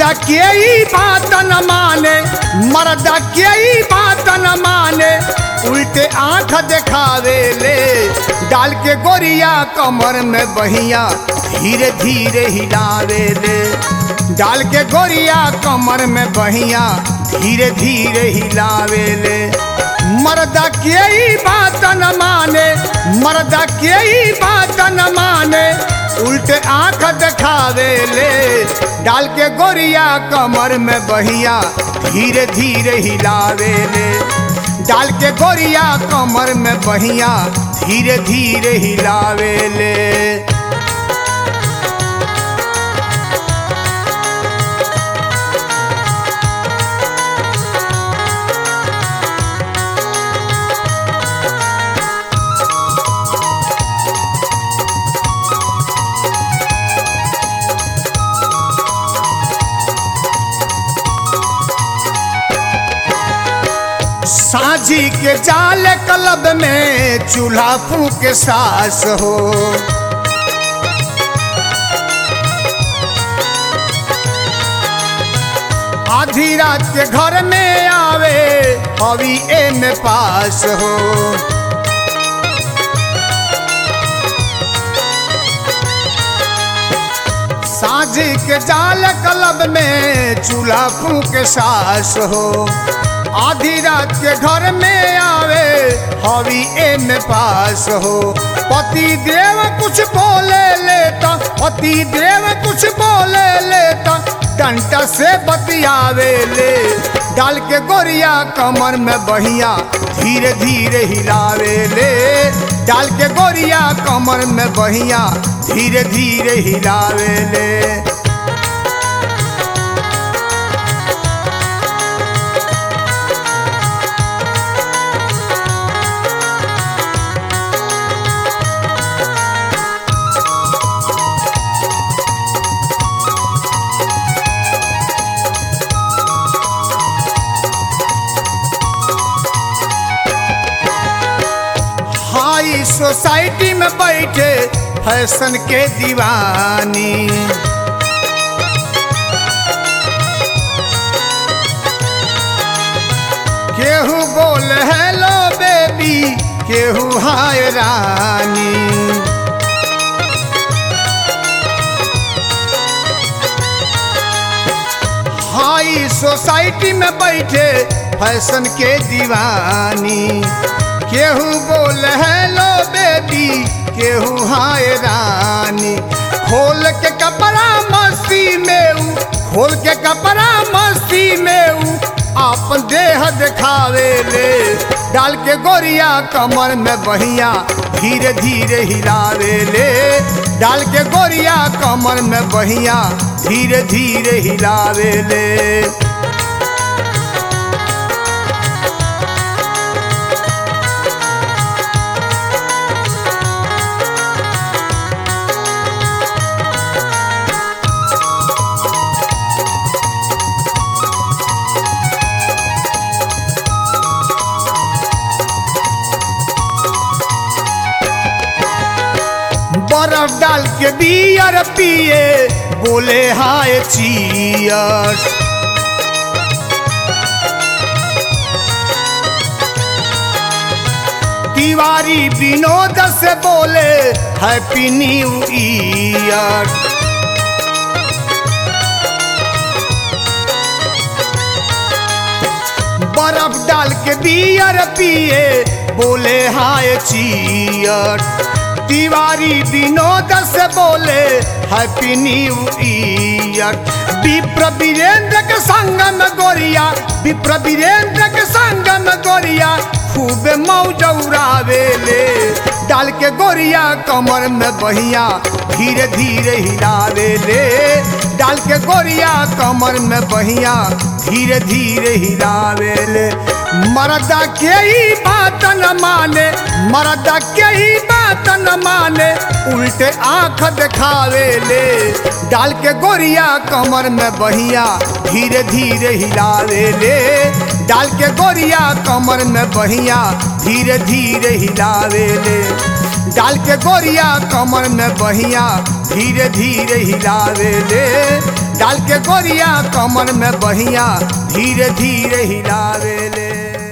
मर्दा के ही बात न माने मर्दा के ही बात न माने उल्टे आंख दिखावे ले डाल के गोरिया कमर में बहिया धीरे धीरे हिलावे ले डाल के गोरिया कमर में बहिया धीरे धीरे हिलावे ले मर्दा के ही बात न माने मर्दा के ही बात न माने उल्टे आंख दिखावे ले डाल के गोरिया कमर में बहिया धीरे धीरे हिलावे ले डाल के गोरिया कमर में बहिया धीरे धीरे हिलावे ले साझी के जाल कलब में चूल्हा फूक सास हो आधी रात के घर में आवे अभी ए में पास हो साझी के जाल कलब में चूल्हा फूक सास हो आधी रात के घर में आवे हवी ए में पास हो पति देव कुछ बोले लेता पति देव कुछ बोले लेता डंटा से बतियावे ले डाल के गोरिया कमर में बहिया धीरे धीरे हिलावे ले डाल के गोरिया कमर में बहिया धीरे धीरे हिलावे ले हाई सोसाइटी में बैठे फैशन के दीवानी केहू बोल हेलो बेबी केहू हाय रानी हाई सोसाइटी में बैठे फैशन के दीवानी केहू बोल हेलो बेबी केहू हाय रानी खोल के कपड़ा मस्ती में ऊ खोल के कपड़ा मस्ती में ऊ आपन देह दिखावे ले डाल के गोरिया कमर में बहिया धीरे धीरे हिलावे ले डाल के गोरिया कमर में बहिया धीरे धीरे हिलावे ले बर्फ डाल के बियर पिए बोले हाय चियर्स तिवारी विनोद से बोले हैप्पी न्यू ईयर बर्फ डाल के बियर पिए बोले हाय चियर तिवारी विनोद से बोले हैप्पी न्यू ईयर विप्र वीरेंद्र के संग में गोरिया विप्र वीरेंद्र के संग में गोरिया खूब मौज उड़ावे ले डाल के गोरिया कमर में बहिया धीरे धीरे हिलावे ले डाल के गोरिया कमर में बहिया धीरे धीरे हिलावे ले मर्दा के ही बात न माने मर्दा के ही बात न माने उल्टे आंख दिखावे ले डाल के गोरिया कमर में बहिया धीरे धीरे हिलावे ले डाल के गोरिया कमर में बहिया धीरे धीरे हिलावे ले डाल के गोरिया कमर में बहिया धीरे धीरे हिलावे ले डाल के गोरिया कमर में बहिया धीरे धीरे हिलावेले